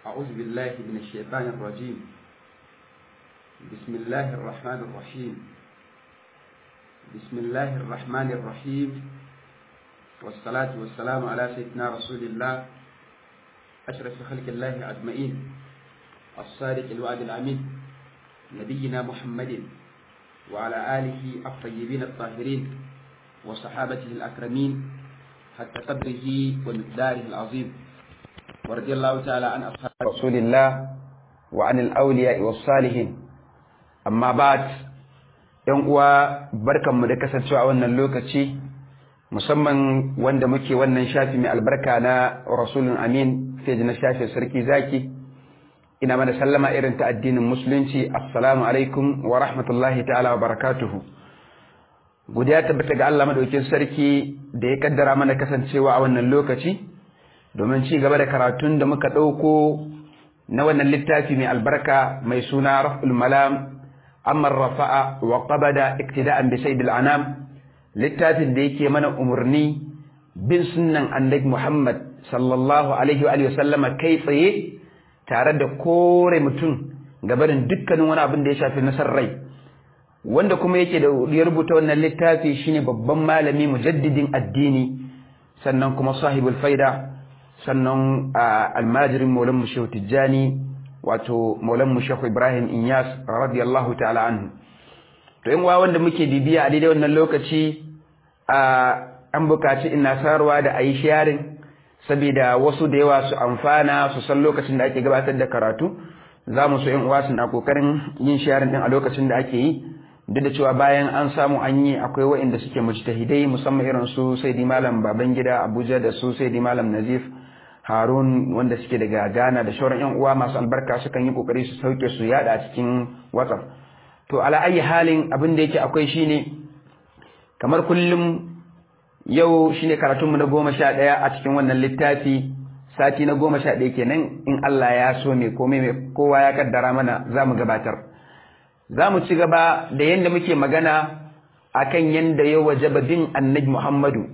أعوذ بالله من الشيطان الرجيم بسم الله الرحمن الرحيم بسم الله الرحمن الرحيم والصلاة والسلام على سيدنا رسول الله أشرف خلق الله أجمعين الصادق الوعد الأمين نبينا محمد وعلى آله الطيبين الطاهرين وصحابته الأكرمين حتى قدره ومقداره العظيم ورضي الله تعالى عن أصحاب رسول الله وعن الأولياء والصالحين أما بعد ‘yan uwa barkanmu da kasancewa a wannan lokaci musamman wanda muke wannan shafi mai albarka na rasulun amin fiye na shafi sarki zaki ina mana sallama irin ta addinin musulunci assalamu alaikum wa rahmatullahi ta'ala wa barakatuhu godiya tabbata ga Allah madaukin sarki da ya kaddara mana kasancewa a wannan lokaci domin ci gaba da karatun da muka ɗauko na wannan littafi mai albarka mai suna raf'ul malam amma rafa'a wa qabada iktida'an bi sayyidil anam littafin da yake mana umarni bin sunnan annabi Muhammad sallallahu alaihi wa sallama kai tsaye tare da kore mutum gabarin dukkanin wani abin da ya shafi nasar rai wanda kuma yake da ya rubuta wannan littafi shine babban malami mujaddidin addini sannan kuma sahibul faida sannan almajirin maulan mu shehu tijjani wato maulan mu shehu ibrahim inyas radiyallahu ta'ala anhu to in wa wanda muke bibiya a daidai wannan lokaci an bukaci ina sarwa da ayi sharing saboda wasu da yawa su amfana su san lokacin da ake gabatar da karatu za mu so in uwa suna kokarin yin sharing din a lokacin da ake yi duk da cewa bayan an samu an yi akwai waɗanda suke mujtahidai musamman irin su saidi malam babangida abuja da su saidi malam nazif harun wanda suke daga ghana da shauran yan uwa masu albarka sukan yi kokari su sauke su yada a cikin whatsapp to ala ayi halin abin da yake akwai shine kamar kullum yau shine karatunmu na goma sha ɗaya a cikin wannan littafi sati na goma sha ɗaya kenan in Allah ya so ne komai mai kowa ya kaddara mana za mu gabatar za mu ci gaba da yadda muke magana akan yadda ya wajaba bin annabi Muhammadu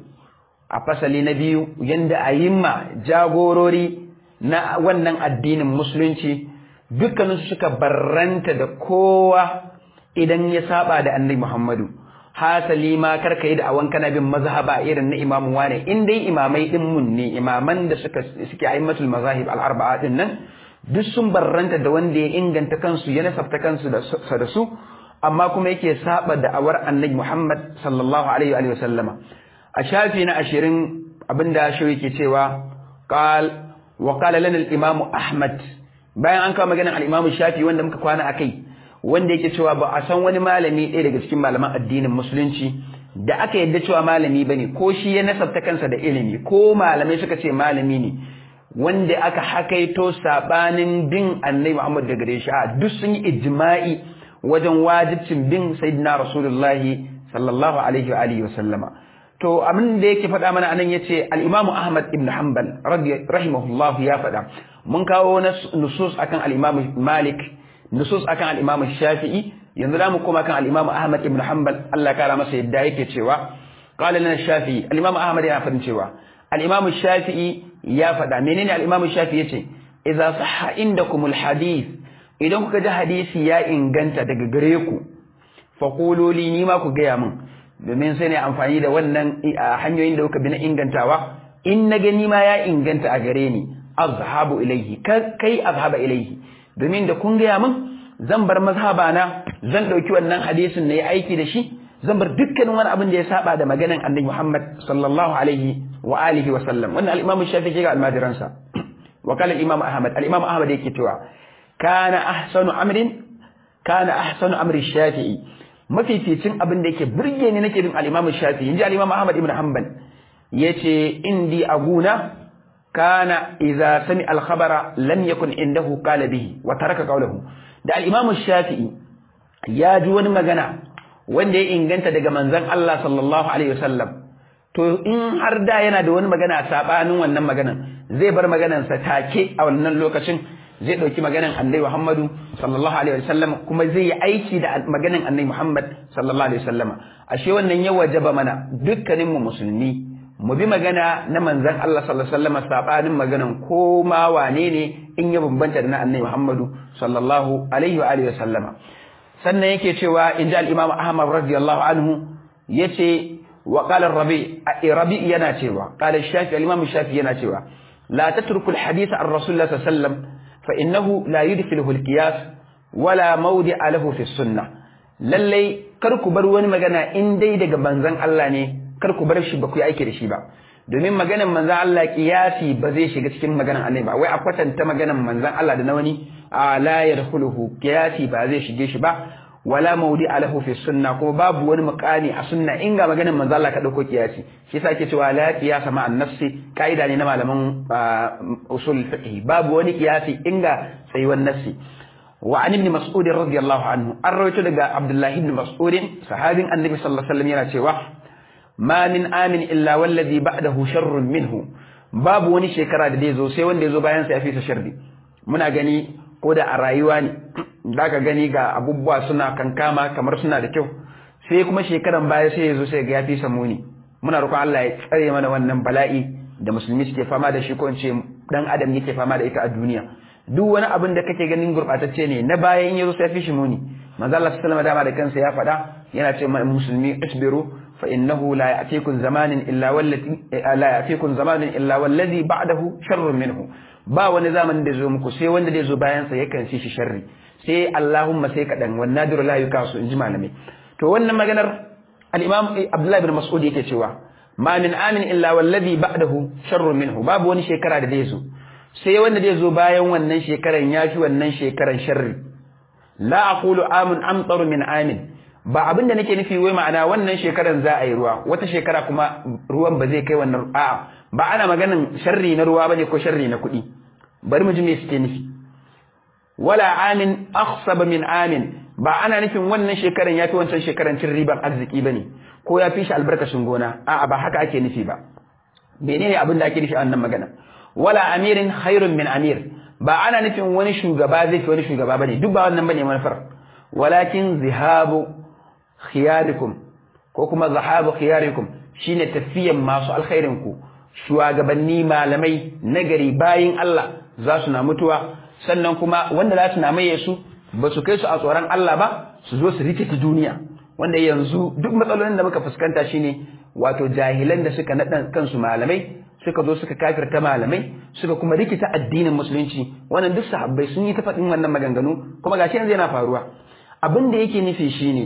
a fasali na biyu yadda a yimma jagorori na wannan addinin musulunci dukkaninsu suka barranta da kowa idan ya saba da annabi Muhammadu hasali ma karka yi da awan kana bin mazhaba irin na imamu wane in dai imamai din mun ne imaman da suka suke aimatul mazahib al-arba'a din nan duk sun barranta da wanda ya inganta kansu ya nasabta kansu da su amma kuma yake saba da awar annabi Muhammad sallallahu alaihi wa sallama a shafi na ashirin abinda shi yake cewa qal wa qala lana al-imam Ahmad bayan an kawo maganar al-imam Shafi wanda muka kwana akai wanda yake cewa ba a san wani malami ɗaya daga cikin malaman addinin musulunci da aka yadda cewa malami bane ko shi ya nasabta kansa da ilimi ko malamai suka ce malami ne wanda aka hakaito sabanin bin annabi Muhammad daga gare shi a duk sun yi ijma'i wajen wajibcin bin sayyidina rasulullahi sallallahu alaihi wa alihi wa sallama to abin da yake faɗa mana anan yace al-Imam Ahmad ibn Hanbal rahimahullah ya faɗa mun kawo nusus akan al-Imam Malik nusus akan al-Imam Shafi'i yanzu da mu koma kan al-Imam Ahmad ibn Hanbal Allah kara masa yadda yake cewa qala lana Shafi'i al-Imam Ahmad yana faɗin cewa al-Imam Shafi'i ya faɗa menene al-Imam Shafi'i yace idza sahha indakum al-hadith idan kuka ji hadisi ya inganta daga gare ku faqulu li ni ma ku gaya min domin sai ne amfani da wannan hanyoyin da kuka bi na ingantawa in na gani ma ya inganta a gare ni azhabu ilaihi kai azhaba ilaihi domin da kun gaya min zan bar mazhaba na zan dauki wannan hadisin na yi aiki da shi zan bar dukkanin wani abin da ya saba da maganan annabi Muhammad sallallahu alaihi wa alihi wa sallam wannan al-Imam Shafi'i ga almajiransa wa kala al-Imam Ahmad al-Imam Ahmad yake cewa kana ahsanu amrin kana ahsanu amri Shafi'i mafificin abin da yake burge ni nake bin al-Imam Shafi'i inji al-Imam Ahmad ibn Hanbal yace indi aguna kana idza sami al-khabara lam yakun indahu qala bihi wa taraka qawluhu da al-Imam Shafi'i ya ji wani magana wanda ya inganta daga manzon Allah sallallahu alaihi wasallam to in har da yana da wani magana sabanin wannan maganan zai bar maganansa take a wannan lokacin zai ɗauki maganan annabi Muhammadu sallallahu alaihi wasallam kuma zai yi aiki da maganan annabi Muhammad sallallahu alaihi wasallam ashe wannan ya wajaba mana dukkanin mu musulmi mu bi magana na manzon Allah sallallahu alaihi wasallam sabanin maganan ko ma wane ne in ya bambanta da na annabi Muhammadu sallallahu alaihi wa alihi wasallama sannan yake cewa inda al-Imam Ahmad radiyallahu anhu yace wa qala rabi rabi yana cewa qala shafi al-Imam shafi yana cewa la tatruku al-hadith an rasulullah sallallahu alaihi wasallam fa innahu la yudkhiluhu al-qiyas wala mawdi'a lahu fi sunnah lallai kar ku bar wani magana in dai daga manzon Allah ne kar ku bar shi ba ku yi aiki da shi ba domin maganan manzon Allah kiyasi ba zai shiga cikin maganan annabi ba wai a kwatanta maganan manzon Allah da na wani a la yadkhuluhu kiyasi ba zai shige shi ba wala maudi alahu fi sunna kuma babu wani muqani a sunna in ga maganan manzon Allah ka dauko kiyasi shi yasa ake cewa la qiyasa ma nafsi kaida ne na malaman usul fiqh babu wani kiyasi in ga tsayuwan nafsi وعن ابن مسعود رضي الله عنه الرويت لقى عبد الله بن مسعود صحابي النبي صلى الله عليه وسلم yana cewa ma min amin illa wallazi ba'dahu sharrun minhu babu wani shekara da zai zo sai wanda ya zo bayan sa ya fi sa sharri muna gani ko da a rayuwa ne zaka gani ga abubuwa suna kankama kamar suna da kyau sai kuma shekaran baya sai ya zo sai ga ya fi sa muni muna roƙon Allah ya tsare mana wannan bala'i da musulmi suke fama da shi ko in ce dan adam yake fama da ita a duniya duk wani abin da kake ganin gurbatacce ne na baya in yazo sai fi shi muni manzo Allah sallallahu alaihi dama da kansa ya faɗa yana ce ma musulmi isbiru fa innahu la ya'tikum zamanin illa wallati la ya'tikum zamanin illa wallazi ba'dahu sharrun minhu ba wani zamanin da zo muku sai wanda zai zo bayan sa yakan shi shi sharri sai Allahumma sai kadan wan nadiru la yukasu inji malamai to wannan maganar al-Imam Abdullah ibn Mas'ud yake cewa ma min amin illa wallazi ba'dahu sharrun minhu babu wani shekara da zai zo sai wanda zai zo bayan wannan shekaran ya fi wannan shekaran sharri la aqulu amun amtaru min amin ba abin da nake nufi wai ma'ana wannan shekaran za a yi ruwa wata shekara kuma ruwan ba zai kai wannan a'a ba ana maganin sharri na ruwa bane ko sharri na kuɗi bari mu ji me suke nufi wala amin akhsaba min amin ba ana nufin wannan shekaran ya fi wancan shekaran cin riban arziki bane ko ya fi shi albarkacin gona a'a ba haka ake nufi ba menene abin da ake nufi a wannan magana wala amirin khairun min amir ba ana nufin wani shugaba zai fi wani shugaba bane duk ba wannan bane manufar walakin zihabu khiyarikum ko kuma zahabu khiyarikum shine tafiyan masu alkhairin ku shugabanni malamai nagari bayin Allah za su na mutuwa sannan kuma wanda za su na maye su ba su kai su a tsoron Allah ba su zo su rike ta duniya wanda yanzu duk matsalolin da muka fuskanta shine wato jahilan da suka naɗa kansu malamai suka zo suka kafirta malamai suka kuma rikita addinin musulunci wannan duk sahabbai sun yi ta faɗin wannan maganganu kuma gashi yanzu yana faruwa abin da yake nufi shine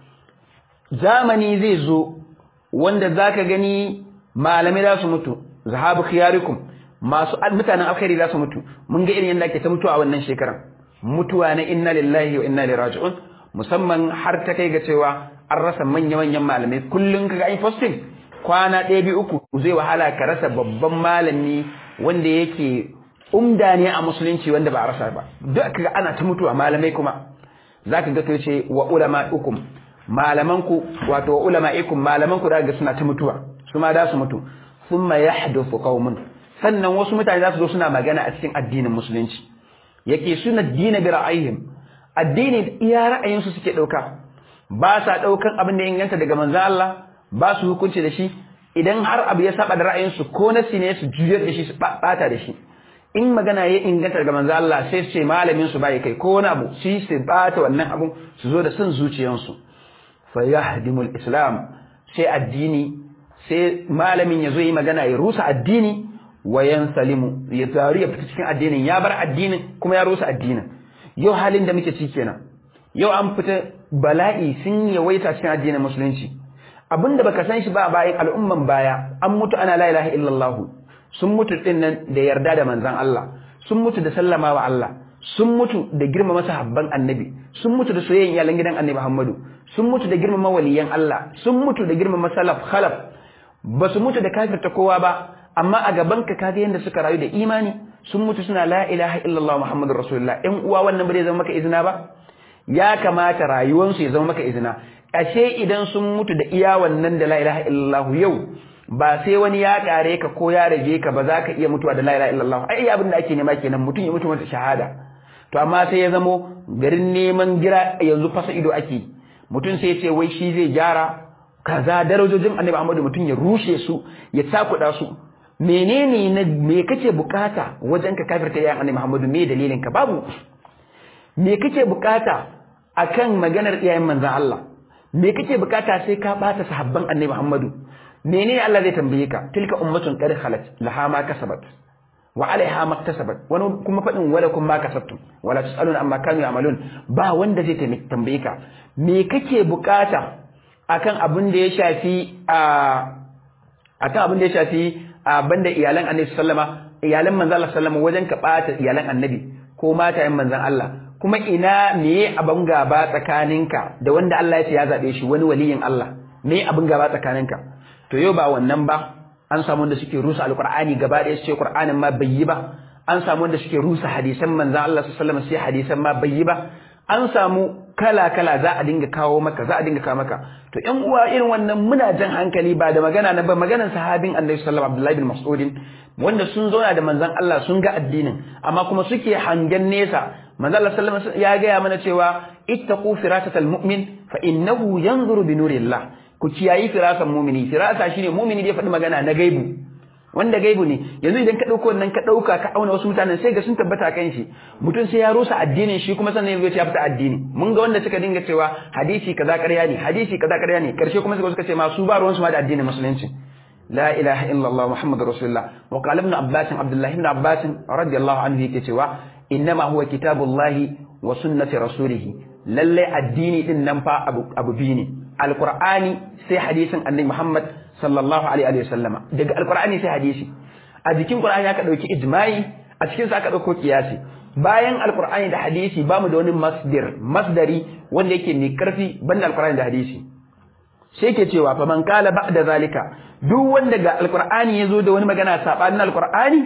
zamani zai zo wanda zaka gani malamai za su mutu zahabu khiyarikum masu mutanen alkhairi za su mutu mun ga irin yadda ake ta mutuwa a wannan shekaran mutuwa na inna lillahi wa inna ilaihi raji'un musamman har ta kai ga cewa an rasa manya-manyan malamai kullum kaga ai posting kwana ɗaya biyu uku zai wahala ka rasa babban malami wanda yake umda ne a musulunci wanda ba a rasa ba duk kaga ana ta mutuwa malamai kuma zaka ga to ce wa ulama ukum malamanku wato wa ulama ikum malamanku da ga suna ta mutuwa su ma da su mutu thumma yahduthu qaumun sannan wasu mutane za su zo suna magana a cikin addinin musulunci yake suna dina bi ra'ayihim addini iya ra'ayinsu suke dauka ba sa daukan abin da inganta daga manzo Allah ba su hukunci da shi idan har abu ya saba da ra'ayinsu ko nasi ne su juyar da shi su bata da shi in magana ya inganta daga manzo Allah sai su ce malamin su bai kai ko wani abu shi su bata wannan abun su zo da son zuciyansu fa yahdimul islam sai addini sai malamin ya zo yi magana ya rusa addini wa yansalimu ya taru ya fita cikin addinin ya bar addinin kuma ya rusa addinin yau halin da muke ciki kenan yau an fita bala'i sun yawaita cikin addinin musulunci abinda baka san shi ba bayan al'umman baya an mutu ana la ilaha illallah sun mutu din nan da yarda da manzon Allah sun mutu da sallama wa Allah sun mutu da girmama sahabban annabi sun mutu da soyayyen iyalan gidan annabi Muhammadu sun mutu da girmama waliyan Allah sun mutu da girmama salaf khalaf ba su mutu da kafirta kowa ba amma a gaban ka kaga yanda suka rayu da imani sun mutu suna la ilaha illallah muhammadur rasulullah ɗan uwa wannan ba zai zama maka izina ba ya kamata rayuwansu ya zama maka izina ashe idan sun mutu da iya wannan da la ilaha illallah yau ba sai wani ya kare ka ko ya rage ka ba za ka iya mutuwa da la ilaha illallah ai abin da ake nema kenan mutum ya mutu mata shahada to amma sai ya zamo garin neman gira yanzu fasa ido ake mutum sai ya ce wai shi zai gyara kaza darajojin annabi Muhammadu mutum ya rushe su ya takuda su menene na me kake bukata wajen ka kafirta yayin annabi Muhammadu me dalilin ka babu me kake bukata akan maganar iyayen manzon Allah me kake bukata sai ka bata sahabban annabi Muhammadu menene Allah zai tambaye ka tilka ummatun qad khalat laha ma kasabat wa alaiha maktasabat wani kuma fadin wala kun ma kasabtum wala tusaluna amma kanu ya'malun ba wanda zai tambaye ka me kake bukata akan abin da ya shafi a akan abin da ya shafi a banda iyalan annabi sallama iyalan manzon Allah sallama wajen ka bata iyalan annabi ko matayen manzon Allah kuma ina me abin gaba tsakaninka da wanda Allah ya ce ya zabe shi wani waliyin Allah me abin gaba tsakaninka to yau ba wannan ba an samu wanda suke rusa alqur'ani gaba ɗaya su ce qur'anin ma bai yi ba an samu wanda suke rusa hadisan manzon Allah sallallahu alaihi wasallam sai hadisan ma bai yi ba an samu kala kala za a dinga kawo maka za a dinga kawo maka to ƴan uwa irin wannan muna jan hankali ba da magana na ba maganar sahabin Annabi sallallahu alaihi wasallam Abdullahi bin Mas'ud wanda sun zauna da manzon Allah sun ga addinin amma kuma suke hangen nesa manzon Allah sallallahu alaihi wasallam ya gaya mana cewa ittaqu firasatal mu'min fa innahu yanzuru bi nurillah ku kiyayi firasan mumini firasa shine mumini da ya faɗi magana na gaibu wanda gaibu ne yanzu idan ka ɗauko wannan ka ɗauka ka auna wasu mutanen sai ga sun tabbata kan shi mutum sai ya rusa addinin shi kuma sannan ya ya fita addini mun ga wanda suka dinga cewa hadisi kaza ƙarya ne hadisi kaza ƙarya ne karshe kuma suka suka ce ma su ba ruwansu ma da addinin musulunci la ilaha illallah muhammadur rasulullah wa qala ibn abbas abdullah ibn abbas radiyallahu anhu yake cewa innama huwa kitabullahi wa sunnati rasulih lalle addini din nan fa abu abu biyu ne alqur'ani sai hadisin annabi muhammad sallallahu alaihi wa sallama daga alqur'ani sai hadisi a jikin qur'ani aka dauki ijma'i a cikin sa aka dauko kiyasi bayan alqur'ani da hadisi bamu da wani masdar masdari wanda yake mai karfi banda alqur'ani da hadisi sai yake cewa fa man qala ba'da zalika duk wanda ga alqur'ani yazo da wani magana sabanin alqur'ani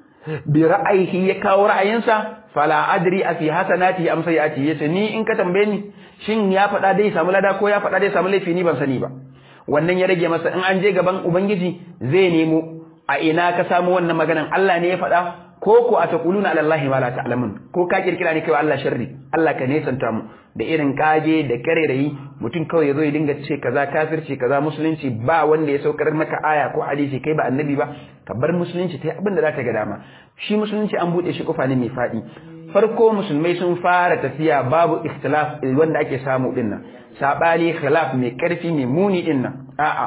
bi ra'ayihi ya kawo ra'ayinsa fala adri a fi hasanati am sayati yace ni in ka tambaye ni shin ya faɗa dai samu lada ko ya faɗa dai samu laifi ni ban sani ba wannan ya rage masa in an je gaban ubangiji zai nemo a ina ka samu wannan maganan Allah ne ya faɗa ko ko a taquluna ala allahi ma la ta'lamun ko ka kirkira ne kai Allah sharri Allah ka nesanta mu da irin kage da karerayi mutum kawai yazo ya dinga ce kaza kafirci kaza musulunci ba wanda ya saukar maka aya ko hadisi kai ba annabi ba ka bar musulunci ta abin da za ta ga dama shi musulunci an bude shi kofa ne mai faɗi farko musulmai sun fara tafiya babu ikhtilaf wanda ake samu dinnan sabani khilaf mai karfi mai muni din nan a'a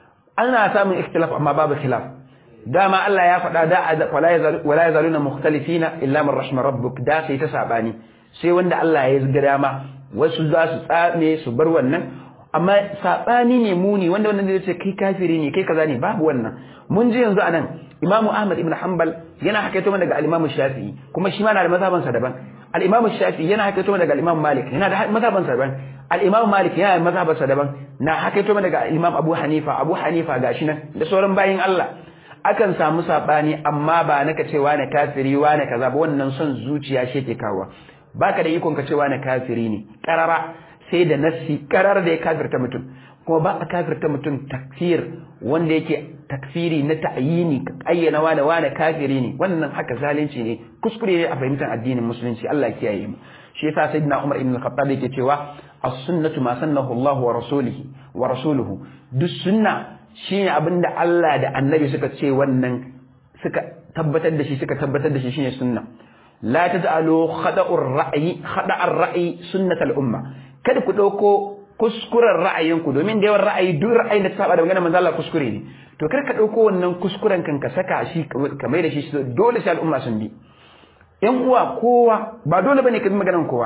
ana samun ikhtilaf amma babu khilaf dama Allah ya faɗa da wala yazaluna mukhtalifina illa man rahima rabbuk da sai ta sabani sai wanda Allah ya ga dama wasu za su tsame su bar wannan amma sabani ne muni wanda wannan zai ce kai kafiri ne kai kaza ne babu wannan mun ji yanzu anan Imam Ahmad ibn Hanbal yana hakaito mana daga al-Imam Shafi'i kuma shi ma na da mazhabansa daban al-Imam Shafi'i yana hakaito mana daga al-Imam Malik yana da mazhabansa daban al-Imam Malik yana da mazhabansa daban na hakaito mana daga al-Imam Abu Hanifa Abu Hanifa gashi nan da sauran bayin Allah akan samu sabani amma ba naka cewa na kafiri wa na kaza ba wannan son zuciya shi ke kawo baka da ikon ka cewa na kafiri ne karara sai da nassi karar da ya kafirta mutum kuma ba a kafirta mutum takfir wanda yake takfiri na ta'yini ka ayyana wane wane kafiri ne wannan haka zalunci ne kuskure ne a fahimtar addinin musulunci Allah ya kiyaye mu shi yasa sayyidina Umar ibn al-Khattab yake cewa as-sunnatu ma sannahu Allah wa rasulihi wa rasuluhu duk sunna shine abinda Allah da annabi suka ce wannan suka tabbatar da shi suka tabbatar da shi shine sunna la taj'alu khada'ur ra'yi khada'ar ra'yi sunnatal umma kada ku dauko kuskuren ra'ayinku domin da yawan ra'ayi duk ra'ayin da ta saba da maganar manzo Allah kuskure ne to kar ka dauko wannan kuskuren kan ka saka shi ka mai da shi dole sai al'umma sun bi yan uwa kowa ba dole bane ka bi maganar kowa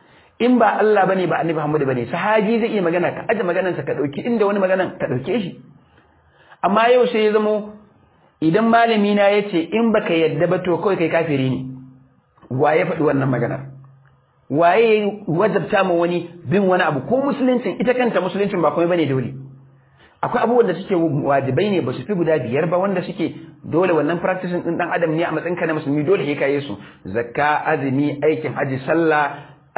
in ba Allah bane ba Annabi Muhammad bane sahabi zai iya magana ka aje maganar sa ka dauki inda wani maganar ka dauke shi amma yau sai ya zamo idan malami na yace in baka yadda ba to kawai kai kafiri ne wa ya faɗi wannan maganar waye wajabta ma wani bin wani abu ko musuluncin ita kanta musuluncin ba komai bane dole akwai abubuwan da suke wajibai ne ba su fi guda biyar ba wanda suke dole wannan practicing din dan adam ne a matsayin ka na musulmi dole sai kayi su zakka azumi aikin haji sallah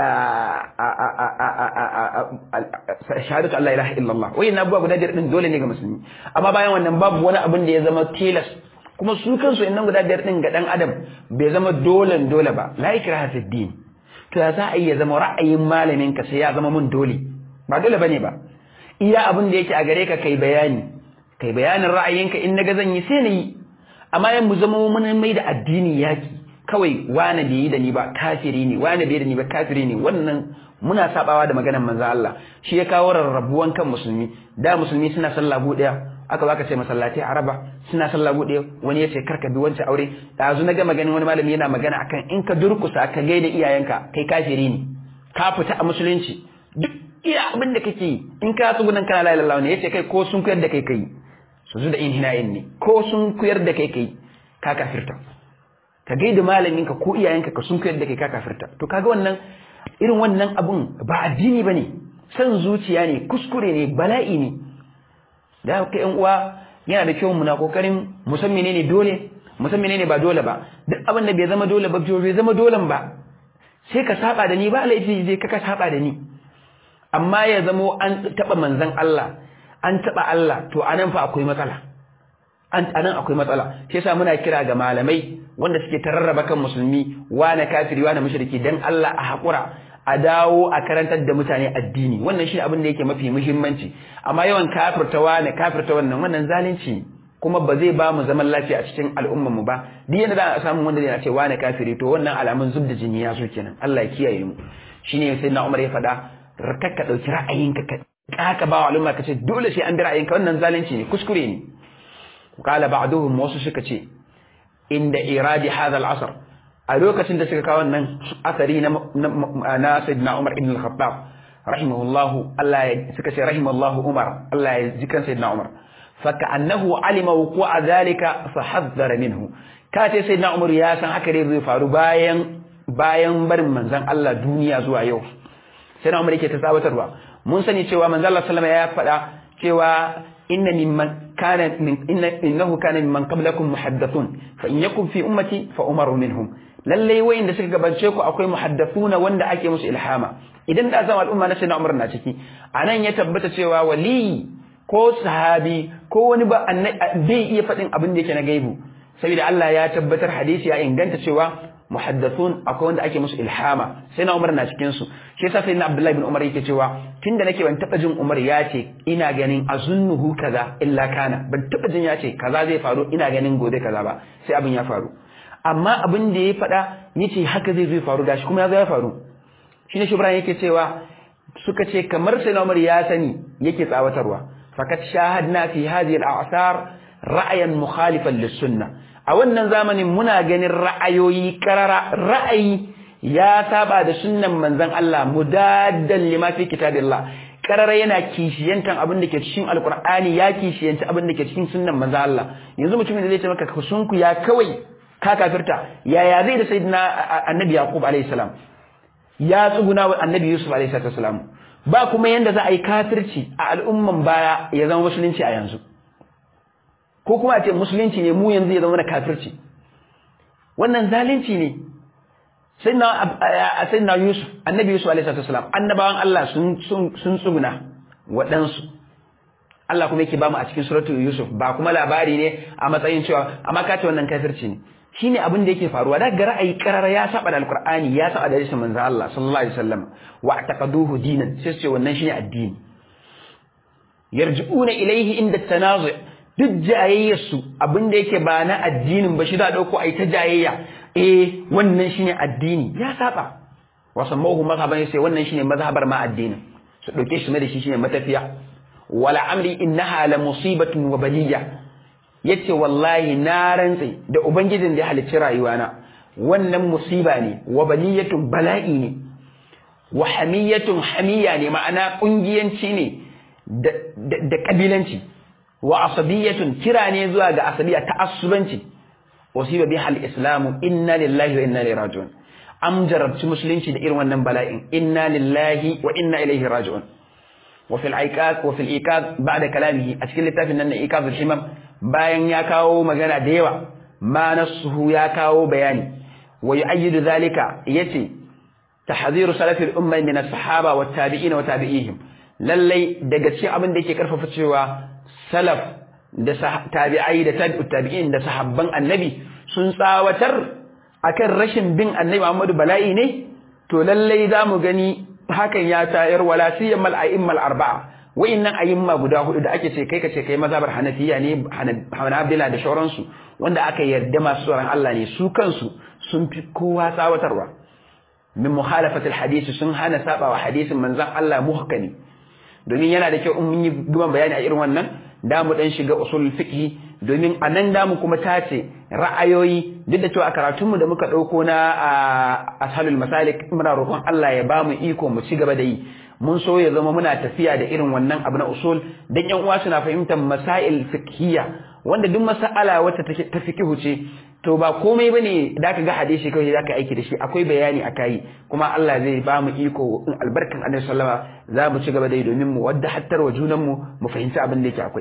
shahadatu Allah ilaha illallah wayannan abubuwa guda biyar din dole ne ga musulmi amma bayan wannan babu wani abin da ya zama tilas kuma su kansu innan guda biyar din ga dan adam bai zama dole dole ba la ikraha fid din to ya za a iya zama ra'ayin malamin ka sai ya zama mun dole ba dole bane ba iya abin da yake a gare ka kai bayani kai bayanin ra'ayinka in naga zan yi sai na yi amma yan mu zama mun mai da addini yaki kawai wane bai yi da ni ba kafiri ne wane bai da ni ba kafiri ne wannan muna sabawa da maganar manzo Allah shi ya kawo rarrabuwan kan musulmi da musulmi suna sallah bu daya aka baka ce masallatai araba suna sallah bu daya wani ya ce karka bi wancan aure dazu na ga maganin wani malami yana magana akan in ka durkusa ka gaida iyayenka kai kafiri ne ka fita a musulunci duk iya abin da kake yi in ka tsugunan kana la ilaha ne yace kai ko sun kuyar da kai kai su zu da inhina'in ne ko sun kuyar da kai kai ka kafirta ka gaida malaminka ko iyayenka ka sun kuyar da kai ka kafirta to kaga wannan irin wannan abun ba addini bane san zuciya ne kuskure ne bala'i ne da haka yan uwa yana da kyau muna kokarin musan menene dole musan menene ba dole ba duk abin da bai zama dole ba bai zama dolen ba sai ka saba da ni ba laifi zai ka saba da ni amma ya zamo an taba manzon Allah an taba Allah to anan fa akwai matsala an anan akwai matsala shi yasa muna kira ga malamai wanda suke tararraba kan musulmi wane kafiri wane mushriki dan Allah a hakura a dawo a karantar da mutane addini wannan shi abin da yake mafi muhimmanci amma yawan kafirta wane kafirta wannan wannan zalunci kuma ba zai ba mu zaman lafiya a cikin al'ummar mu ba duk yanda za a samu wanda zai ce wane kafiri to wannan alamun zubda jini ya so kenan Allah ya kiyaye mu shine sai na Umar ya faɗa ka ɗauki ra'ayinka ka kaka ba wa al'umma ka ce dole sai an bi ra'ayinka wannan zalunci ne kuskure ne qala ba'duhum wasu suka ce inda iradi hadha al-asr a lokacin da suka kawo wannan asari na na sayyidina Umar ibn al-Khattab rahimahullah Allah ya suka ce rahimahullah Umar Allah ya jikan sayyidina Umar faka annahu alima wuqu'a dhalika fa haddara minhu ka ce sayyidina Umar ya san haka dai zai faru bayan bayan barin manzon Allah duniya zuwa yau sayyidina Umar yake ta tsawatarwa mun sani cewa manzon Allah sallallahu alaihi wasallam ya faɗa cewa inna mimman kana min inna innahu kana mimman qablakum muhaddathun fa in yakun fi ummati fa umaru minhum lalle wayanda suka gabace ku akwai muhaddathuna wanda ake musu ilhama idan da zama al'umma na sayyidina Umar na ciki anan ya tabbata cewa wali ko sahabi ko wani ba bai iya faɗin abin da yake na gaibu saboda Allah ya tabbatar hadisi ya inganta cewa muhaddathun akwai wanda ake musu ilhama sai na Umar na cikin su shi yasa sai na Abdullahi bin Umar yake cewa tunda nake ban taba jin Umar ya ce ina ganin azunnuhu kaza illa kana ban taba jin ya ce kaza zai faru ina ganin gobe kaza ba sai abin ya faru amma abin da ya faɗa yace haka zai zai faru gashi kuma ya zo ya faru shine Shubran yake cewa suka ce kamar sai na Umar ya sani yake tsawatarwa fakat shahadna fi hadhihi al-a'sar ra'ayan mukhalifan lis-sunnah a wannan zamanin muna ganin ra'ayoyi karara ra'ayi ya saba da sunnan manzon Allah mudaddan lima fi kitabillah karara yana kishiyantan abin da ke cikin alqur'ani ya kishiyanci abin da ke cikin sunnan manzon Allah yanzu mutumin da zai ce maka kusunku ya kawai ka kafirta yaya zai da sayyidina annabi yaqub alayhi salam ya tsuguna wa annabi yusuf alayhi salam ba kuma yanda za a yi kafirci a al'umman baya ya zama musulunci a yanzu ko kuma a ce musulunci ne mu yanzu ya zama na kafirci wannan zalunci ne sai na yusuf annabi yusuf alaihi salam annabawan Allah sun sun tsuguna waɗansu Allah kuma yake ba mu a cikin suratu yusuf ba kuma labari ne a matsayin cewa amma ka ce wannan kafirci ne shine abin da yake faruwa da ga ra'ayi karara ya saba da alqur'ani ya saba da hadisin manzo Allah sallallahu alaihi wasallam wa taqaduhu dinan sai su ce wannan shine addini yarji'una ilaihi inda tanazu duk jayayyarsu abin da yake ba na addinin ba shi za a ɗauko a yi ta jayayya eh wannan shine addini ya saba wasan mahu mazhaban sai wannan shine mazhabar ma addinin su ɗauke shi da shi shine matafiya wala amri innaha la musibatun wa baliya yace wallahi na rantsi da ubangijin da ya halicci rayuwana wannan musiba ne wa baliyatun bala'i ne wa hamiyatun hamiya ne ma'ana kungiyanci ne da kabilanci wa asabiyatun kira ne zuwa ga asabiya ta asubanci wasiba biha al-islam inna lillahi wa inna ilaihi raji'un am jarabci musulunci da irin wannan bala'in inna lillahi wa inna ilaihi raji'un wa fil aiqaz wa fil iqaz ba'da kalamihi a cikin littafin nan na iqaz al-himam bayan ya kawo magana da yawa ma nasuhu ya kawo bayani wa yu'ayyidu zalika yace tahdhiru salafi al-umma min as-sahaba wat tabi'in wa tabi'ihim lallai daga cikin abin da yake karfafa cewa salaf da tabi'ai da tabi'ut tabi'in da sahabban annabi sun tsawatar akan rashin bin annabi Muhammadu bala'i ne to lallai zamu gani hakan ya tayar wala siyyamal a'immal arba'a wa'innan ayyumma guda hudu da ake ce kai ka ce kai mazhabar hanafiya ne hanabila da shauransu wanda aka yarda masu tsoron Allah ne su kansu sun fi kowa tsawatarwa min muhalafatul hadisi sun hana saba wa hadisin manzon Allah muhkami domin yana da kyau in mun yi guban bayani a irin wannan da mu dan shiga usul fiqh domin a nan da mu kuma tace ra'ayoyi duk da cewa a karatunmu da muka dauko na ashalul masalik muna roƙon Allah ya bamu iko mu ci gaba da yi mun so ya zama muna tafiya da irin wannan abu na usul dan yan uwa suna fahimtar masail fiqhiyya wanda duk mas'ala wata ta fiqhu ce to ba komai bane da ka ga hadisi kawai zaka aiki da shi akwai bayani akai kuma Allah zai ba mu iko in albarkan Annabi sallama za mu ci gaba da yi domin mu wadda hattar wa junan mu mu fahimci abin da yake akwai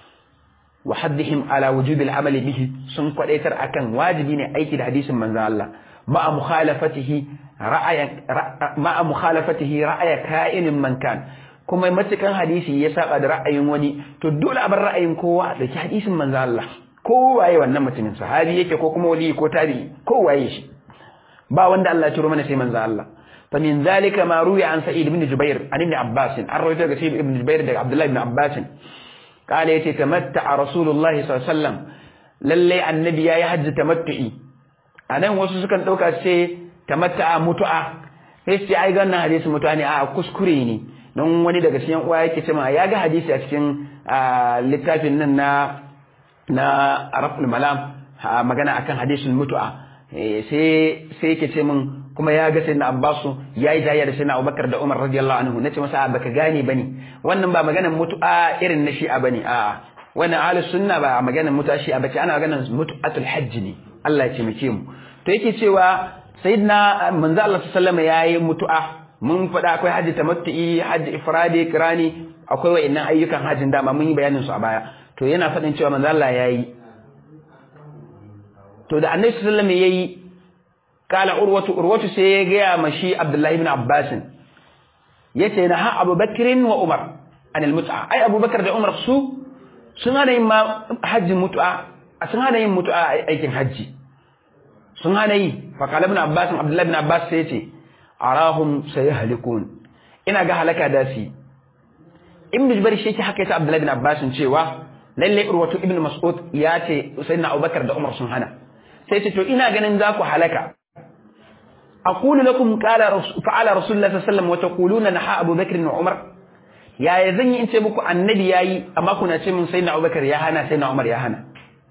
wa haddihim ala wujubil amali bihi sun kwadaitar akan wajibi ne aiki da hadisin manzon Allah ma'a mukhalafatihi ra'ayan ma'a mukhalafatihi ra'aya ka'inin man kan kuma matukan hadisi ya saba da ra'ayin wani to dole a bar ra'ayin kowa da hadisin manzon Allah ko waye wannan mutumin sahabi yake ko kuma wali ko tabi ko waye shi ba wanda Allah ya turo mana sai manzo Allah fa min zalika ma ruya an sa'id ibn jubair an ibn abbas an rawaita daga sa'id ibn jubair daga abdullah ibn abbas قال يتي تمتع رسول الله صلى الله عليه وسلم lalle annabi yayi hajji tamattu'i anan wasu sukan dauka ce tamatta'a mutu'a sai sai ai gannan hadisi mutu'a ne a kuskure ne don wani daga cikin uwa yake cewa ya ga hadisi a cikin littafin nan na na raful malam magana akan hadisin mutu'a sai sai yake ce min kuma ya ga sayyidina Abbasu yayi jayya da sayyidina Abubakar da Umar radiyallahu anhu nace masa baka gane bane wannan ba maganar mutu'a irin na shi'a bane a'a wannan ahlus sunna ba maganar mutu'a shi'a bace ana maganar mutu'atul hajj ne Allah ya taimake mu to yake cewa sayyidina manzo Allah sallallahu alaihi wasallam yayi mutu'a mun faɗa akwai hajji tamattu'i hajji ifradi kirani akwai wa'annan ayyukan hajjin dama mun yi bayanin su a baya to yana faɗin cewa manzo Allah yayi to da annabi sallallahu alaihi wasallam yayi kala urwatu urwatu sai ya gaya mashi abdullahi ibn abbas yace na ha abubakar wa umar an almut'a ai abubakar da umar su sun hana yin ma hajjin mutu'a sun hana yin mutu'a aikin hajji sun hana yi fa kala ibn abbas abdullahi ibn abbas sai yace arahum sayahlikun ina ga halaka da su ibn jubair shi yake haka yace abdullahi ibn abbas cewa lalle urwatu ibn mas'ud ya ce sayyidina abubakar da umar sun hana sai ce to ina ganin za ku halaka aqulu lakum qala fa'ala rasulullah sallallahu alaihi wasallam wa taquluna naha abubakar wa umar yaya zan yi in ce muku annabi yayi amma kuna ce min sayyidina abubakar ya hana sayyidina umar ya hana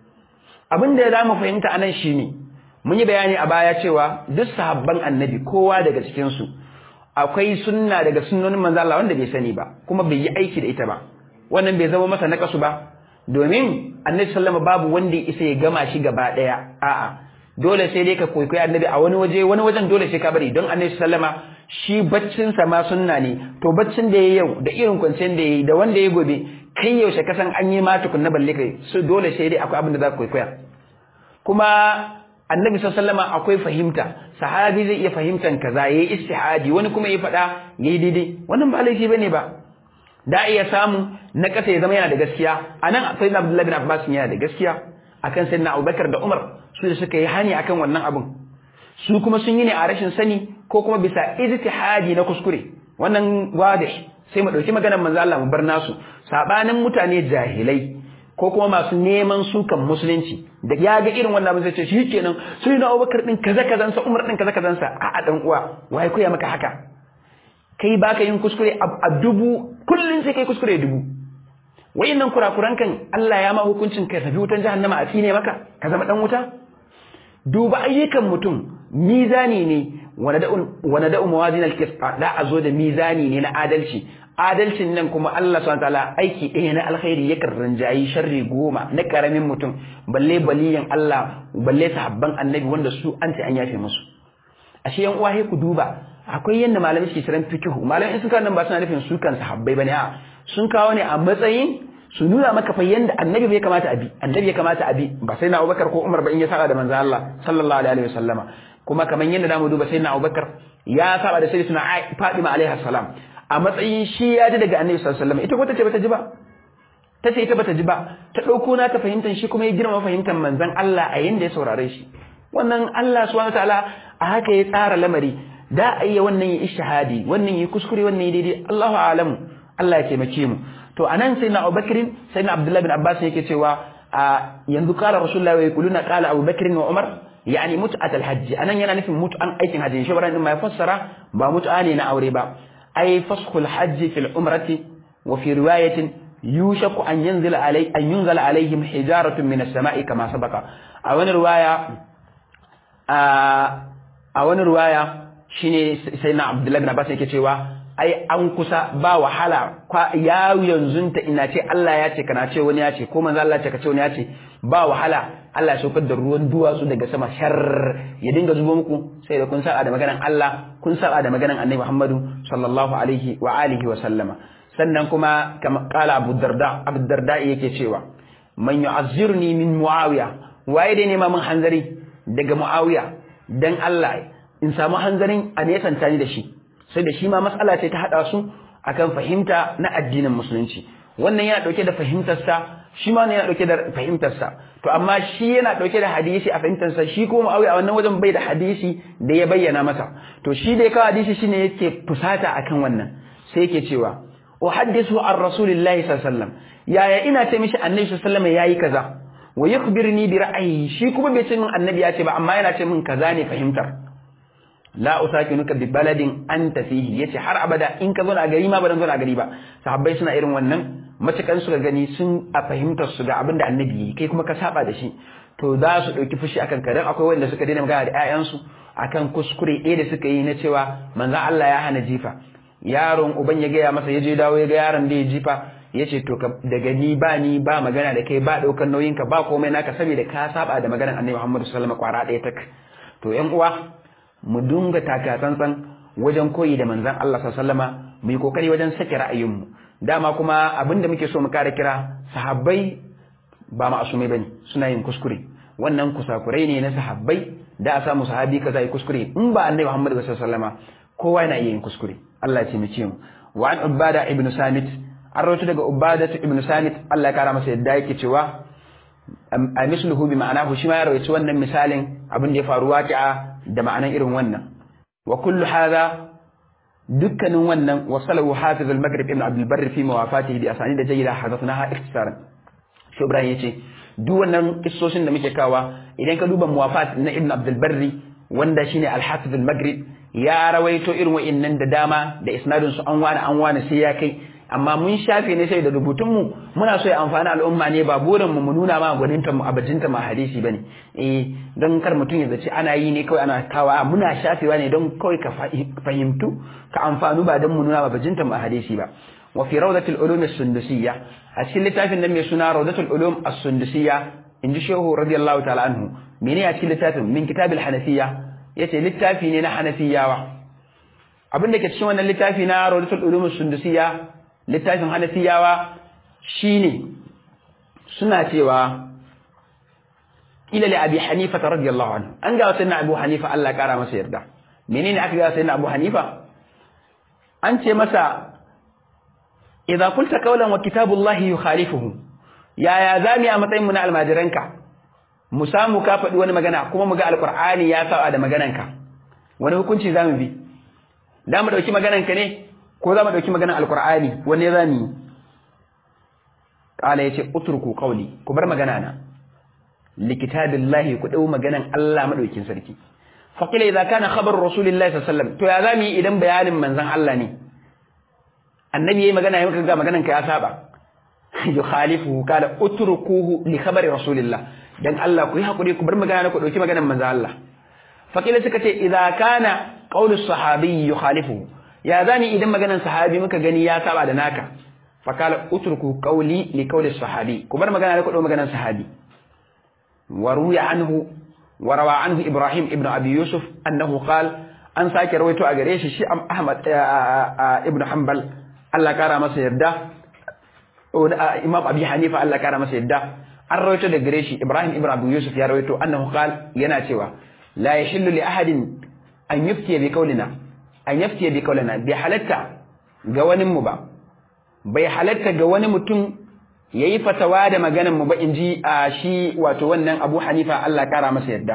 abin da za mu fahimta anan shine mun yi bayani a baya cewa duk sahabban annabi kowa daga cikin su akwai sunna daga sunnonin manzo Allah wanda bai sani ba kuma bai yi aiki da ita ba wannan bai zama masa nakasu ba domin annabi sallama babu wanda ya isa ya gama shi gaba daya a'a dole sai dai ka kwaikwayi annabi a wani waje wani wajen dole sai ka bari don annabi sallama shi baccin sa ma sunna ne to baccin da yayi yau da irin kwanciyar da yayi da wanda yayi gobe kai yaushe ka san an yi ma tukun na balle kai su dole sai dai akwai abin da za ka kwaikwaya kuma annabi sallama akwai fahimta sahabi zai iya fahimtan kaza yayi istihadi wani kuma ya faɗa yayi daidai wannan ba laifi bane ba da iya samu na ƙasa ya zama yana da gaskiya a nan sai na Abdullahi bin Abbas yana da gaskiya akan sai na Abubakar da Umar su da suka yi hani akan wannan abun su kuma sun yi ne a rashin sani ko kuma bisa ijtihadi na kuskure wannan wadih sai mu dauki maganar manzo Allah mu bar nasu sabanin mutane jahilai ko kuma masu neman sukan musulunci da ya ga irin wannan abin sai ce shikenan sai na Abubakar din kaza kazansa Umar din kaza kazansa a'a dan uwa wai koya maka haka kai baka yin kuskure a dubu kullun sai kai kuskure dubu wayannan kurakuran kan Allah ya ma hukuncin kai tafi wutan jahannama a tsine maka ka zama dan wuta duba ayyukan mutum mizani ne wanda da'u mawazin al-qist da a zo da mizani ne na adalci adalcin nan kuma Allah subhanahu wataala aiki ɗaya na alkhairi ya rinjayi sharri goma na karamin mutum balle baliyan Allah balle sahabban annabi wanda su an ce an yafe musu ashe yan uwa ku duba akwai yanda malamai suke kiran fikihu malamai sun kawo nan ba suna nufin su kan sahabbai bane a sun kawo ne a matsayin su nuna maka fa yanda annabi bai kamata abi annabi ya kamata abi ba sai na Abubakar ko Umar ba in ya saba da manzo Allah sallallahu alaihi wasallama kuma kaman yanda zamu duba sai na Abubakar ya saba da sayyidatuna Fatima alaiha salam a matsayin shi ya ji daga annabi sallallahu alaihi wasallam ita ko tace bata ji ba tace ita bata ji ba ta dauko na ta fahimtar shi kuma ya girma fahimtar manzon Allah a yanda ya saurare shi wannan Allah subhanahu wataala a haka ya tsara lamari da a iya wannan yi ishahadi wannan yi kuskure wannan yi daidai Allahu alamu Allah ya taimake mu to anan sai na Abubakar sai na Abdullah bin Abbas yake cewa yanzu qala Rasulullah wa yaquluna qala Abubakar wa Umar yani mut'at al-hajj anan yana nufin mut'an aikin hajji shi baran ma ya fassara ba mut'a ne na aure ba ay faskhul hajj fil umrati wa fi riwayatin yushaku an yanzila alai an yunzala alaihim hijaratun min as-sama'i kama sabaka a wani riwaya a wani riwaya shine sai na Abdullahi bin Abbas yake cewa ai an kusa ba wahala ya yanzu ta ina ce Allah ya ce kana ce wani ya ce ko manzo Allah ya ce ka ce wani ya ce ba wahala Allah ya saukar da ruwan duwatsu daga sama shar ya dinga zubo muku sai da kun saba da maganan Allah kun saba da maganan Annabi Muhammadu sallallahu alaihi wa alihi wa sallama sannan kuma kama kala Abu Darda Abu Darda yake cewa man yu'azzirni min Muawiya waye dai nema min hanzari daga Muawiya dan Allah in samu hanzarin a nesanta ni da shi sai da shi ma matsala ce ta haɗa su akan fahimta na addinin musulunci wannan yana ɗauke da fahimtarsa shi ma yana ɗauke da fahimtarsa to amma shi yana ɗauke da hadisi a fahimtarsa shi kuma Muawiya a wannan wajen bai da hadisi da ya bayyana masa to shi da ya kawo hadisi shine yake fusata akan wannan sai yake cewa uhaddisu an rasulillahi sallallahu alaihi wasallam yaya ina ce mishi annabi sallallahu alaihi wasallam yayi kaza wa yukhbirni bi ra'ayi shi kuma bai ce min annabi ya ce ba amma yana ce min kaza ne fahimtar la usakinuka bi baladin anta fihi yace har abada in ka zo a gari ma ba dan zo a gari ba sahabbai suna irin wannan matukan suka gani sun a fahimtar su ga abin da annabi yi kai kuma ka saba da shi to za su dauki fushi akan ka dan akwai wanda suka daina magana da ƴaƴansu akan kuskure ɗaya da suka yi na cewa manzo Allah ya hana jifa yaron uban ya gaya masa ya je dawo ya ga yaron da ya jifa ya ce to daga ni ba ni ba magana da kai ba ɗaukar nauyinka ba komai naka saboda ka saba da maganar annabi Muhammadu sallallahu alaihi wasallam kwara ɗaya tak to ƴan uwa mu dunga taka tsantsan wajen koyi da manzon Allah sallama mu yi kokari wajen sake ra'ayinmu dama kuma abinda muke so mu kare kira sahabbai ba ma'asumai bane suna yin kuskure wannan kusakurai ne na sahabbai da a samu sahabi kaza yi kuskure in ba annabi Muhammad sallallahu alaihi wasallama kowa yana iya yin kuskure Allah ya ce mu ce mu wa an ubada ibn samit an rawaito daga ubada ibn samit Allah ya kara masa yadda yake cewa a misluhu bi ma'anahu shi ma ya rawaito wannan misalin abin da ya faru waqi'a da ma'anan irin wannan wa kullu hadha dukkanin wannan wasalahu hafiz al-maghrib ibn abdul barr fi mawafatihi bi asani da jayyida hadathnaha ikhtisaran shi ibrahim yace duk wannan kissoshin da muke kawa idan ka duba muwafat na ibn abdul barr wanda shine al-hafiz al-maghrib ya rawaito irin wa'annan da dama da isnadin su an wani an wani sai ya kai amma mun shafe ne sai da rubutunmu muna so ya amfani al'umma ne ba burin mu nuna ma gwaninta mu abajinta ma hadisi bane eh don kar mutum ya zaci ana yi ne kawai ana kawa muna shafewa ne don kawai ka fahimtu ka amfanu ba don mu nuna ma bajinta mu hadisi ba wa fi rawdatul ulum as-sundusiyya a cikin littafin nan mai suna rawdatul ulum as-sundusiyya inji shehu radiyallahu ta'ala anhu mene a cikin littafin min kitabil hanafiyya yace littafi ne na hanafiyawa abin da ke cikin wannan littafi na rawdatul ulum as-sundusiyya littafin hanafiyawa shine suna cewa ila li abi hanifa radiyallahu anhu an ga sayyidina abu hanifa Allah kara masa yarda menene aka ga sayyidina abu hanifa an ce masa idza qulta qawlan wa kitabullahi yukhalifuhu yaya zami a matsayin mu na almajiranka mu samu ka faɗi wani magana kuma mu ga alqur'ani ya saba da magananka wani hukunci zamu bi da mu dauki magananka ne ko za mu ɗauki maganar alkur'ani wanne za mu yi ƙala ya ce uturku ƙauli ku bar magana na likitabillahi ku ɗau maganan Allah maɗaukin sarki faƙila idza kana khabar rasulillahi sallallahu alaihi wasallam to ya za mu yi idan bayanin manzon Allah ne annabi yayi magana yayin ga maganan ka ya saba yukhalifu qala utrukuhu li khabari rasulillah dan Allah ku yi hakuri ku bar magana na ku ɗauki maganan manzon Allah faƙila suka ce idza kana qawlu sahabi yukhalifu ya zani idan maganan sahabi muka gani ya saba da naka fakala utruku qawli li qawli sahabi ku bar magana da ku maganan sahabi wa ruya anhu wa rawa anhu ibrahim ibn abi yusuf annahu qal an sake rawaito a gare shi shi ahmad ibn hanbal Allah kara masa yarda imam abi hanifa Allah kara masa yarda an rawaito da gare shi ibrahim ibn abi yusuf ya rawaito annahu qal yana cewa la yahillu li ahadin an yuftiya bi qawlina an yaftiya bi kaulana bai halatta ga wani mu ba bai halatta ga wani mutum yayi fatawa da maganan mu ba inji a shi wato wannan Abu Hanifa Allah kara masa yadda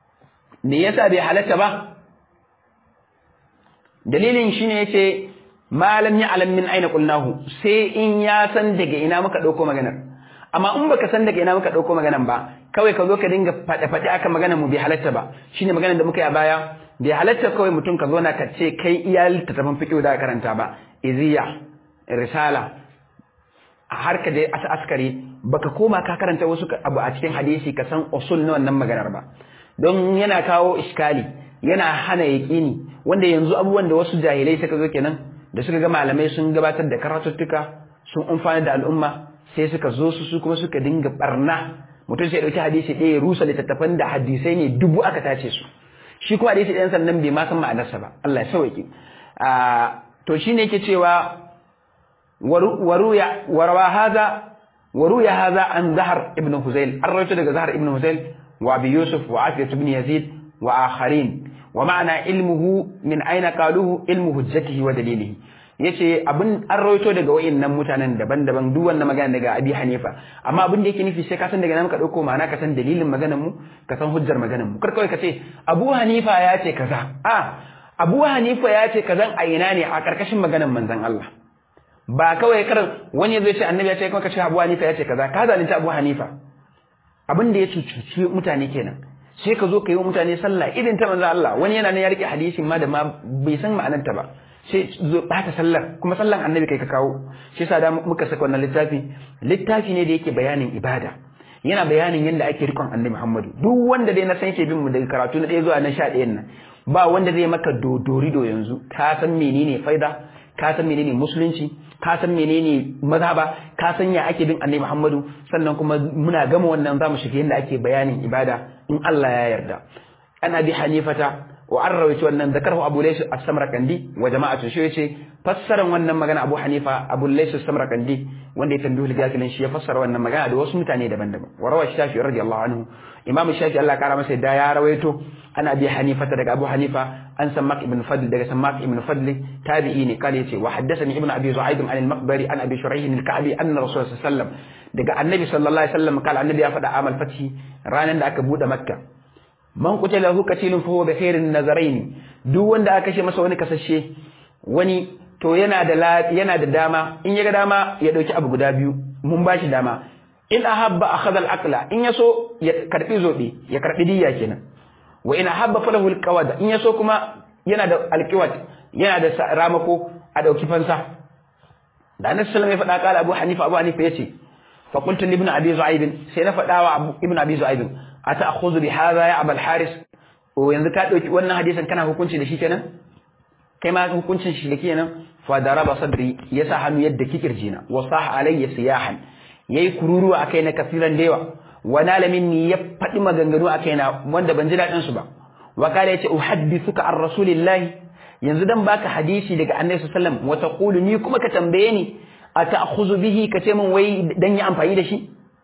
me yasa bai halatta ba dalilin shine yace ma lam ya'lam min aina qulnahu sai in ya san daga ina muka dauko maganar amma in baka san daga ina muka dauko maganar ba kawai ka zo ka dinga fade fade aka maganar mu bai halatta ba shine maganar da muka yi a baya bai halatta kawai mutum ka zo na ka ce kai iya littattafan fiqh da karanta ba iziya risala har ka je askari baka koma ka karanta wasu abu a cikin hadisi ka san usul na wannan maganar ba don yana kawo iskali yana hana yaqini wanda yanzu abubuwan da wasu jahilai suka zo kenan da suka ga malamai sun gabatar da karatuttuka sun amfana da al'umma sai suka zo su su kuma suka dinga barna mutum sai dauki hadisi ɗaya rusa littattafan da hadisai ne dubu aka tace su shi kuma hadisi ɗayan sannan bai ma san ma'anarsa ba Allah ya sauke to shine yake cewa waruya warawa haza waruya haza an zahar ibn huzail an rawaito daga zahar ibn huzail wa abi yusuf wa afiyat ibn yazid wa akharin wa ma'ana ilmuhu min aina qaluhu ilmu hujjatihi wa dalilihi yace abin an rawaito daga wayannan mutanen daban-daban duk wannan magana daga abi hanifa amma abin da yake nufi sai ka san daga nan ka dauko ma'ana ka san dalilin maganar mu ka san hujjar maganar mu kar kawai ka ce abu hanifa ya ce kaza a abu hanifa ya ce kazan a ina ne a karkashin maganar manzon Allah ba kawai kar wani zai ce annabi ya ce kuma ka ce abu hanifa ya ce kaza ka zalunta abu hanifa abin da ya cuci mutane kenan sai ka zo ka yi wa mutane sallah irin ta manzon Allah wani yana nan ya rike hadisin ma da ma bai san ma'anarta ba sai zo bata sallar kuma sallan annabi kai ka kawo shi yasa da muka saka wannan littafi littafi ne da yake bayanin ibada yana bayanin yadda ake rikon annabi Muhammadu duk wanda dai na san yake bin mu daga karatu na ɗaya zuwa na sha ɗayan nan ba wanda zai maka dodorido yanzu ka san menene faida ka san menene musulunci ka san menene mazhaba ka san ya ake bin annabi Muhammadu sannan kuma muna gama wannan zamu shiga yadda ake bayanin ibada in Allah ya yarda ana bi hanifata wa an rawaito wannan zakarhu abu laysa as-samarkandi wa jama'atu shi yace fassaran wannan magana abu hanifa abu laysa as-samarkandi wanda ya tambayi gafilin shi ya fassara wannan magana da wasu mutane daban-daban wa rawa shafi radiyallahu anhu imam shafi Allah kara masa da ya rawaito an abi hanifa daga abu hanifa an sammak ibn fadl daga sammak ibn fadl tabi'i ne kale yace wa haddathani ibn abi zu'aib an al-maqbari an abi shuraih al-ka'bi anna rasul sallallahu alaihi wasallam daga annabi sallallahu alaihi wasallam kala annabi ya faɗa amal fathi ranan da aka bude makka man qutila hu qatilun fa huwa bi khairin nazarain duk wanda aka kashe masa wani kasashe wani to yana da yana da dama in ya ga dama ya dauki abu guda biyu mun bashi dama in ahabba akhadha al-aqla in yaso ya karbi zobe ya karbi diyya kenan wa in ahabba falahu al-qawad in yaso kuma yana da al-qiwat yana da ramako a dauki fansa da annabi sallallahu alaihi wasallam ya faɗa kala abu hanifa abu hanifa yace fa qultu li ibn abi zu'aib sai na faɗa wa ibn abi zu'aib ata'khudhu bi hadha ya abul haris o yanzu ka dauki wannan hadisin kana hukunci da shi kenan kai ma hukuncin shi da kenan fa daraba sadri yasa hannu yadda kikirjina wa sah alayya siyahan yayi kururuwa akai na kafiran da yawa wa nala minni ya faɗi maganganu akai na wanda ban ji daɗin su ba wa kala yace uhaddithuka an rasulillahi yanzu dan baka hadisi daga annabi sallallahu alaihi wasallam wa taqulu ni kuma ka tambaye ni ata'khudhu bihi ka ce min wai dan yi amfani da shi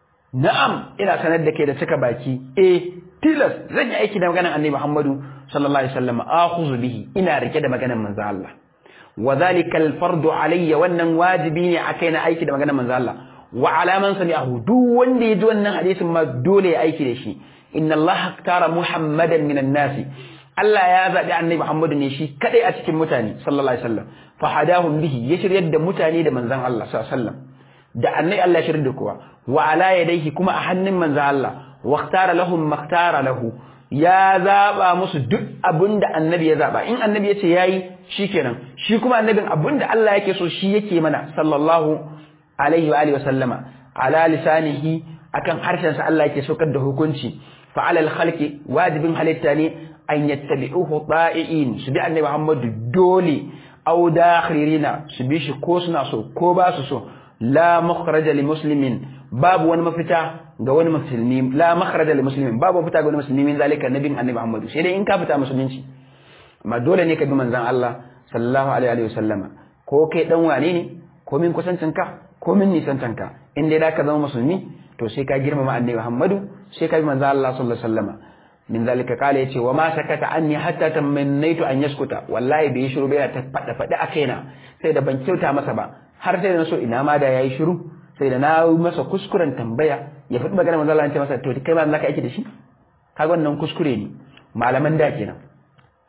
na'am ina sanar da ke da cika baki eh tilas zan yi aiki da maganar annabi Muhammadu sallallahu alaihi wasallam akhudhu bihi ina rike da maganar manzo Allah wa dhalika al-fardu alayya wannan wajibi ne akai na aiki da maganar manzo Allah wa alaman sami'ahu duk wanda ya ji wannan hadisin ma dole ya aiki da shi inna Allah tara Muhammadan minan nasi Allah ya zaɓi annabi Muhammadu ne shi kadai a cikin mutane sallallahu alaihi wasallam fa hadahum bihi ya shiryar da mutane da manzon Allah sallallahu alaihi wasallam da annabi Allah shirin da kowa wa ala yadayhi kuma a hannun manzo Allah wa ikhtara lahum maktara lahu ya zaba musu duk abinda annabi ya zaba in annabi ya ce yayi shikenan shi kuma annabin abinda Allah yake so shi yake mana sallallahu alaihi wa alihi wa sallama ala lisanihi akan harshen sa Allah yake saukar da hukunci fa ala al khalqi wajibin halitta ne an yattabi'uhu ta'iin su bi annabi Muhammad dole au dakhirina su bi shi ko suna so ko ba su so la makhraja li muslimin babu wani mafita ga wani musulmi la makhraja li muslimin babu mafita ga wani musulmi min zalika nabin annabi Muhammad sai dai in ka fita musulunci amma dole ne ka bi manzon Allah sallallahu alaihi wa sallama ko kai dan wane ne ko min kusancin ka ko min nisancin ka in dai da ka zama musulmi to sai ka girmama annabi Muhammadu sai ka bi manzon Allah sallallahu alaihi wa sallama min zalika kala yace wa ma sakata anni hatta tamannaitu an yaskuta wallahi bai shiru bai ta fada fada a kaina sai da ban kyauta masa ba har sai da na so ina ma da yayi shiru sai da na yi masa kuskuren tambaya ya faɗi magana manzo Allah ya ce masa to kai ma zaka aiki da shi kaga wannan kuskure ne malaman da kenan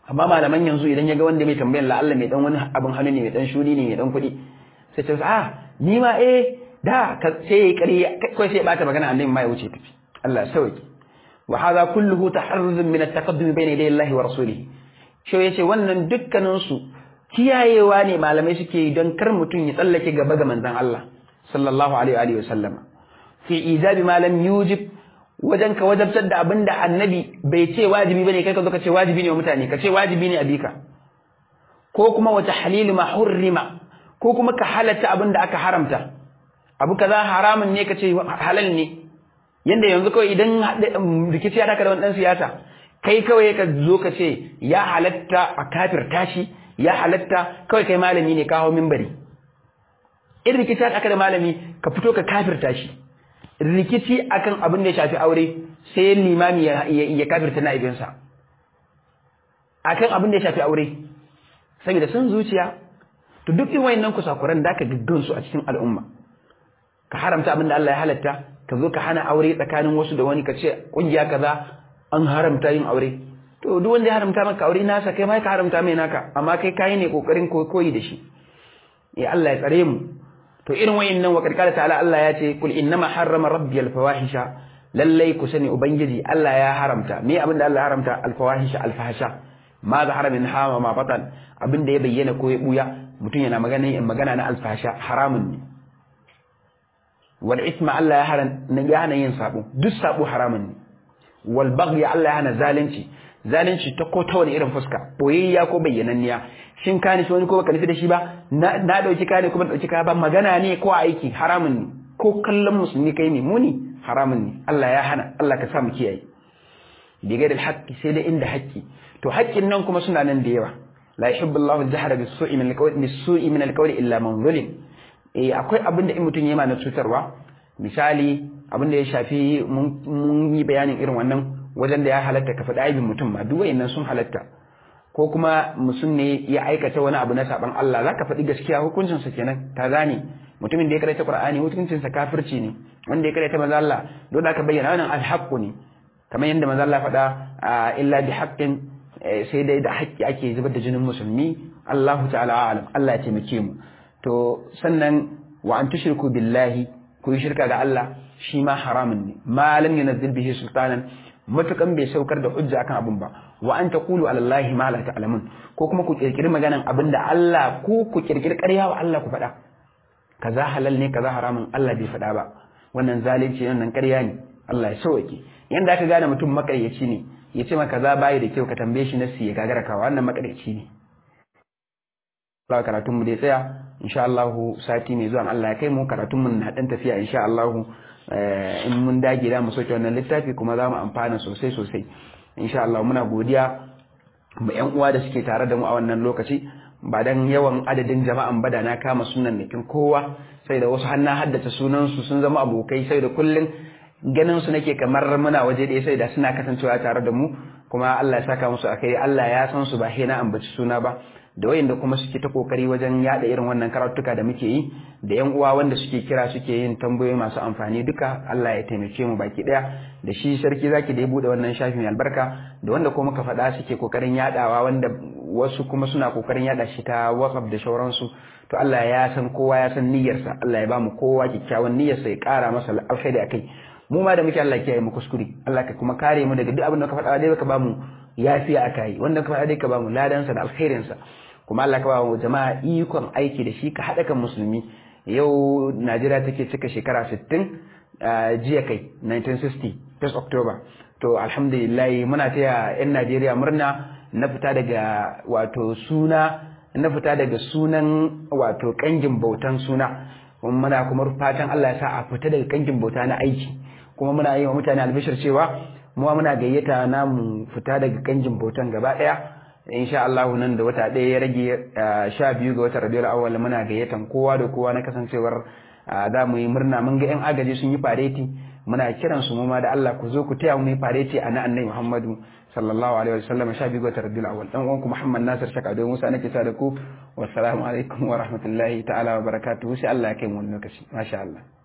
amma malaman yanzu idan ya ga wanda mai tambayan la'alla mai dan wani abin hannu ne mai dan shuni ne mai dan kuɗi sai ce ah ni ma eh da sai ya ƙarya kai sai ya bata magana annabi ma ya wuce tafi Allah ya sauke wa hadha kulluhu taharruzun min at-taqaddum bayna yaday Allah wa rasulihi shi yace wannan dukkanin su kiyayewa ne malamai suke yi don kar mutum ya tsallake gaba ga manzon Allah sallallahu alaihi wa sallam fi ijabi ma lam yujib wajen ka wajabtar da abin da annabi bai ce wajibi bane kai ka zo ka ce wajibi ne wa mutane ka ce wajibi ne a bika ko kuma wata halilu ma hurrima ko kuma ka halatta abin da aka haramta abu kaza haramun ne ka ce halal ne yanda yanzu kawai idan rikici ya taka da wani dan siyasa kai kawai ka zo ka ce ya halatta a kafir tashi ya halatta kawai kai malami ne ka hau minbari in rikici ya taka da malami ka fito ka kafirta shi rikici akan abin da ya shafi aure sai limami ya kafirta na'ibinsa akan abin da ya shafi aure saboda sun zuciya to duk in wayannan kusakuran da ka gaggan su a cikin al'umma ka haramta abin da Allah ya halatta ka zo ka hana aure tsakanin wasu da wani ka ce kungiya kaza an haramta yin aure to duk wanda ya haramta maka aure nasa kai ma ka haramta mai naka amma kai kai ne kokarin koyi da shi ya Allah ya tsare mu to irin wayannan wa karkara ta'ala Allah ya ce kul innama harrama rabbi al-fawahisha lallai ku sani ubangiji Allah ya haramta me abin da Allah ya haramta al-fawahisha al-fahsha ma zahara min hama ma batan abin da ya bayyana ko ya buya mutum yana magana magana na al-fahsha haramun ne wal isma Allah ya hana ya hana yin sabo duk sabo haramun ne wal baghy Allah ya hana zalunci zalunci ta ko ta wani irin fuska boyayya ko bayyananniya shin ka nufi wani ko baka nufi da shi ba na dauki ka ne kuma dauki ka ba magana ne ko aiki haramun ne ko kallon musulmi kai ne muni haramun ne Allah ya hana Allah ka sa mu kiyaye bigai da haƙƙi sai dai inda haƙƙi to haƙƙin nan kuma suna nan da yawa la yuhibbu Allahu al-jahra bis-su'i min al-qawli bis-su'i min al-qawli illa man zulim eh akwai abin da in mutum yayi ma na cutarwa misali abin da ya shafi mun yi bayanin irin wannan wajen da ya halatta ka faɗi aibin mutum ma duk wayannan sun halatta ko kuma mutum ne ya aikata wani abu na saban Allah zaka faɗi gaskiya hukuncin sa kenan ta gane mutumin da ya karanta Qur'ani hukuncin sa kafirci ne wanda ya karanta manzo Allah don aka bayyana wannan alhaqqu ne kamar yadda manzo Allah faɗa illa bi haqqin sai dai da haƙƙi ake zubar da jinin musulmi Allahu ta'ala alam Allah ya taimake mu to sannan wa an tushriku billahi ku yi shirka ga Allah shi ma haramun ne ma lam yunzil bihi sultanan matukan bai saukar da hujja akan abun ba wa an taqulu ala allahi ma la ta'lamun ko kuma ku kirkiri maganan abinda Allah ku ku kirkiri ƙarya wa Allah ku faɗa kaza halal ne kaza haramun Allah bai faɗa ba wannan zalunci wannan ƙarya ne Allah ya sauke yanda aka gane mutum makaryaci ne ya ce maka kaza bayi da kyau ka tambaye shi nasi ya gagara ka wannan makaryaci ne Allah karatun mu dai tsaya insha Allah sati mai zuwa Allah ya kai mu karatun mu na dan tafiya insha Allah in mun dage da mu soke wannan littafi kuma za mu amfana sosai sosai insha Allah muna godiya ma yan uwa da suke tare da mu a wannan lokaci ba dan yawan adadin jama'an bada na kama sunan nikin kowa sai da wasu hanna haddace sunan su sun zama abokai sai da kullun ganin su nake kamar muna waje ɗaya sai da suna kasancewa tare da mu kuma Allah ya saka musu akai Allah ya san su ba na ambaci suna ba da wayanda kuma suke ta kokari wajen yada irin wannan karatuka da muke yi da yan uwa wanda suke kira suke yin tambayoyi masu amfani duka Allah ya taimake mu baki daya da shi sarki zaki da ya bude wannan shafi mai albarka da wanda kuma muka faɗa suke kokarin yadawa wanda wasu kuma suna kokarin yada shi ta WhatsApp da shauransu to Allah ya san kowa ya san niyyarsa Allah ya ba mu kowa kyakkyawan niyyarsa ya kara masa alkhairi akai mu ma da muke Allah kiyaye mu kuskure Allah ka kuma kare mu daga duk abin da ka faɗa dai ka ba mu yafiya akai wanda ka faɗa dai ka ba mu ladansa da alkhairinsa kuma Allah ka ba mu jama'a ikon aiki da shi ka haɗa kan musulmi yau Najeriya take cika shekara 60 jiya kai 1960 1 October to alhamdulillah muna taya yan Najeriya murna na fita daga wato suna na fita daga sunan wato kangin bautan suna muna kuma fatan Allah ya sa a fita daga kangin bauta na aiki kuma muna yi wa mutane albishir cewa mu muna gayyata na mu fita daga kangin bautan gaba daya insha Allah nan da wata ɗaya ya rage sha biyu ga watan Rabiul Awwal muna gayyatan kowa da kowa na kasancewar za mu yi murna mun ga yan agaji sun yi fareti muna kiran su mu ma da Allah ku zo ku taya mu yi fareti a na Annabi Muhammadu sallallahu alaihi wasallam sha biyu ga watan Rabiul Awwal dan uwanku Muhammad Nasir Shaka da Musa nake sa da ku wassalamu alaikum wa rahmatullahi ta'ala wa barakatuhu sai Allah ya kai mu wani lokaci masha Allah